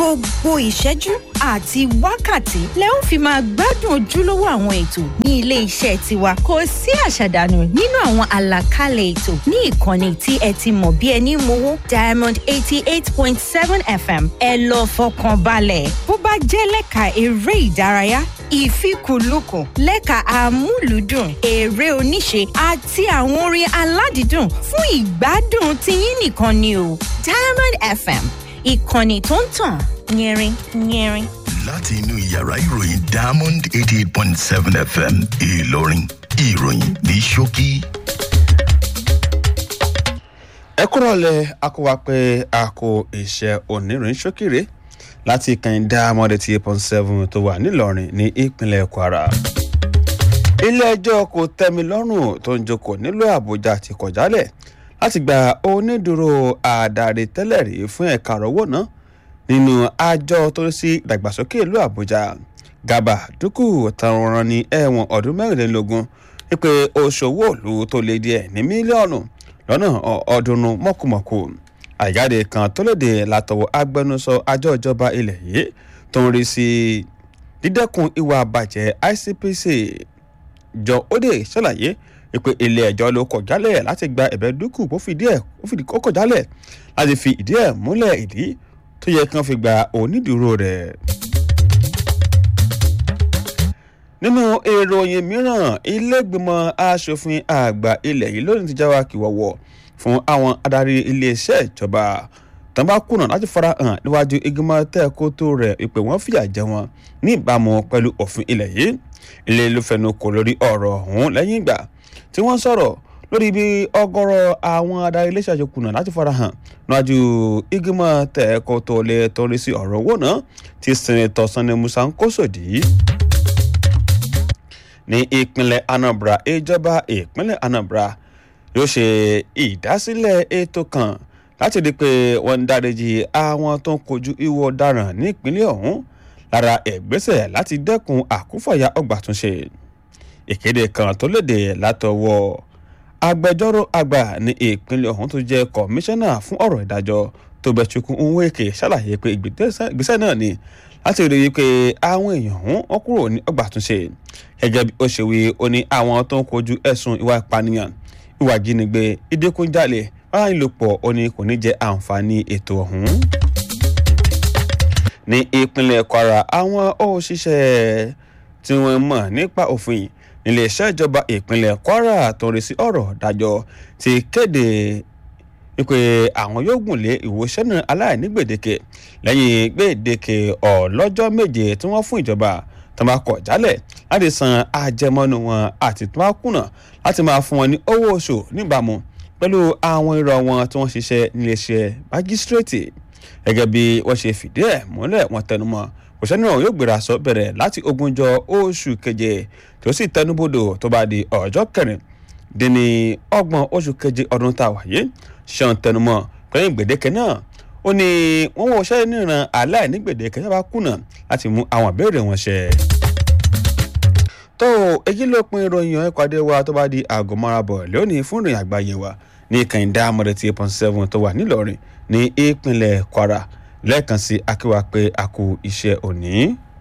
gbogbo ìṣẹ́jú àti wákàtí lẹ ó fi máa gbádùn ojúlówó àwọn ètò ní ilé iṣẹ́ tiwa kò sí àṣàdànù nínú àwọn àlàkalẹ̀ ètò ní ìkànnì tí ẹ ti mọ̀ bí ẹni mowó diamond eighty eight point seven fm ẹ lọ fọkàn balẹ̀ bó bá jẹ́ lẹ́ka eré ìdárayá ìfikùnlukùn lẹ́ka amúlùúdùn eré oníṣe àti àwọn orin aládìídùn fún ìgbádùn tiyín nìkan ni o diamond fm ìkànnì tó ń tàn yẹrin yẹrin. láti inú yàrá ìròyìn diamond eighty eight point seven fm ìlọrin ìròyìn ní ṣókí. ẹ kúrò lẹ akọwà pé a kò iṣẹ́ oníròyìn ṣókèrè láti kànìdá mọ́dé tí eight point seven tó wà nílọrin ní ìpínlẹ̀ kwara. ilé-ẹjọ́ kò tẹ́mi lọ́rùn tó ń jókòó nílùú àbújá ti kọ̀ jálẹ̀ láti gba onídùúró àdarí tẹ́lẹ̀ rí fún ẹ̀ka àrọ́wọ́ náà nínú àjọ tó ń sí ìdàgbàsókè ìlú àbújá gàbà dúkù táwọn ní ẹ̀wọ̀n ọdún mẹ́rìnlélógún wípé oṣòwò òlu tó lé díẹ̀ ní mílíọ̀nù lọ́nà ọ̀ọ́dúnrún mọ̀kùmọ̀kù àjáde kan tó léde látọwọ́ agbẹnusọ àjọ ìjọba ilẹ̀ yìí tó ń rí sí dídẹ́kun ìwà àbàjẹ́ icpc jọ ódè ṣàlàyé pé ilé ẹjọ́ ló kọ̀ jálẹ̀ láti gba ẹ̀bẹ̀ dúkù kó fìdí ẹ̀ kó fìdí kó kọ̀ jálẹ̀ láti fi ìdí ẹ̀ múlẹ̀ ìdí tó yẹ kí wọ́n fi gba onídùúró rẹ̀. nínú ìròyìn mìíràn ilégbìmọ̀ asòfin àgbà ilẹ̀ yìí lónìí ti jáwá kìwọ̀wọ̀ fún àwọn adarí iléeṣẹ́ ìjọba tán bá kùnà láti farahàn níwájú ìgbìmọ̀ tẹ́ẹ̀kótó rẹ̀ ìpè wọ́n fìyà jẹ wọn ní ìbámu pẹ̀lú òfin ilẹ̀ yìí ilé ló fẹnu kò lórí ọ̀rọ̀ ọ̀hún lẹ́yìn ìgbà tí wọ́n sọ̀rọ̀ lórí bí ọgọ́rọ̀ àwọn adarí iléeṣẹ́ àjọ kùnà láti farahàn níwájú ìgbìmọ̀ tẹ́ẹ̀kótó lè torí sí ọ̀rọ̀ owó náà tí sẹ́nẹ̀tọ̀ sanni musa ń kó sòdì ní ìpínlẹ̀ anambra ìjọba ìpínlẹ̀ anambra yóò ṣe ìdásílẹ̀ ètò kan láti rí i pé wọ́n ń dáríji àwọn tó ń kojú ìwọ ọ̀daràn ní ìpínlẹ̀ ọ̀hún lára ìgbésẹ̀ láti dẹ́kun àkúfàyà ọgbà túnṣe ìkéde kan tó léde látọwọ́ agbẹjọ́rò àgbà ní ìpínlẹ̀ ọ̀hún tó jẹ́ kọmíṣánná fún ọ̀rọ̀ ìdájọ́ tó bẹ̀chukwu nweke ṣàlàyé pé ìgbésẹ̀ náà ni láti rí i pé àwọn èèyàn ọ̀hún wọ́n kúrò ní ọgbà túnṣe gẹ́gẹ́ bí ó ṣe wí ó ní àwọn tó ń kojú ẹ̀sùn ìwà ìpànìyàn ìwà ìjínigbé ìdínkùnjalè báyìílòpọ̀ ó ní kò ní jẹ àǹfààní ètò ọ̀hún. ní ìpínlẹ̀ kwara àwọn òṣìṣẹ́ tí wọ́n mọ̀ nípa òfin iléeṣẹ́ ìjọba ìpínlẹ̀ kwara tó ń rí sí ọ̀rọ̀ dájọ́ ti kéde wípé àwọn yóò gùn lé ìwòsàn náà aláìní gbèdéke lẹ́yìn gbèdéke ọlọ́jọ́ méje tí wọ́n fún ìjọba tó máa kọ̀ jálẹ̀ láti san àjẹmọ́nú wọn àti tó máa kùnà láti máa fún wọn ní owó oṣù níbàámu pẹ̀lú àwọn irọ́ wọn tí wọ́n ṣiṣẹ́ níléeṣẹ́ májísírèètì gẹ́gẹ́ bí wọ́n ṣe fìdí ẹ̀ múlẹ̀ wọn tẹnumọ́ òṣèlú náà yóò gbéra sọ bẹ̀rẹ̀ láti ogúnjọ́ oṣù keje tó sì tẹnubodò tó bá di ọjọ́ kẹrin dín ní ọgbọ̀n oṣù keje ọdún tá a wáyé ṣan tẹnumọ́ pẹ̀lú gbèdéke náà ó ní wọ́n wọ ṣẹ́ níran aláìní gbèdéke sábà kùnà láti mú àwọn ìbéèrè wọn ṣẹ. tó èyí ló pin ìròyìn ọ̀hún ìpàdé wa tó bá di aago márabọ̀ lónìí fún ìròyìn àgbáyé wa ní kàìndá amọ̀dé tí eight point seven tó wà nílọrin ní ìpínlẹ̀ kwara lẹ́ẹ̀kan sí akíwá pé a kú iṣẹ́ òní.